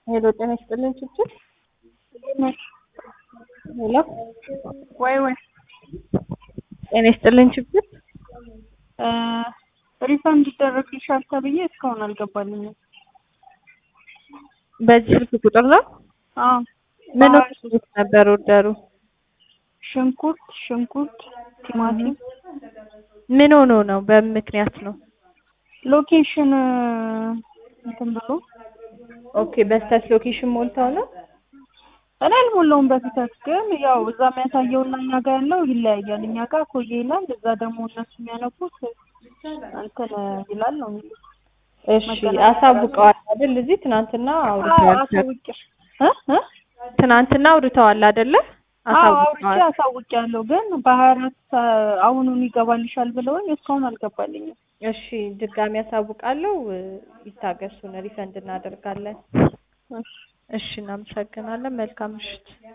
ሄሎ ጤና ይስጥልን ችግር ሄሎ ወይ ወይ ጤና ይስጥልን ችግር ሪፈንድ ይደረግልሻል ተብዬ እስካሁን አልገባልኝም። በዚህ ስልክ ቁጥር ነው? አዎ ምን በሀያ ወስዱት ነበር ወደሩ? ሽንኩርት ሽንኩርት፣ ቲማቲም ምን ሆኖ ነው? በምን ምክንያት ነው? ሎኬሽን እንትን ብሎ ኦኬ በስተት ሎኬሽን ሞልተው ነው? እኔ አልሞላውም በፊታት ግን ያው እዛ የሚያሳየውና እኛ ጋር ያለው ይለያያል። እኛ ጋር ኮዬ ይላል፣ እዛ ደግሞ እነሱ የሚያነቡት እንትን ይላል ነው የሚሉት። እሺ መገናኛ አሳውቀዋል አይደል? እዚህ ትናንትና አዎ አውርተዋል። አሳውቄ እ እ ትናንትና አውርተዋል አይደለ? አዎ አውርቼ አሳውቀዋል። አሳውቄያለሁ። ግን በሀያ አራት አሁኑን ይገባልሻል ብለውኝ እስካሁን አልገባልኝም። እሺ ድጋሚ አሳውቃለሁ። ይታገሱን፣ ሪፈንድ እናደርጋለን። እሺ እሺ እናመሰግናለን። መልካም ምሽት።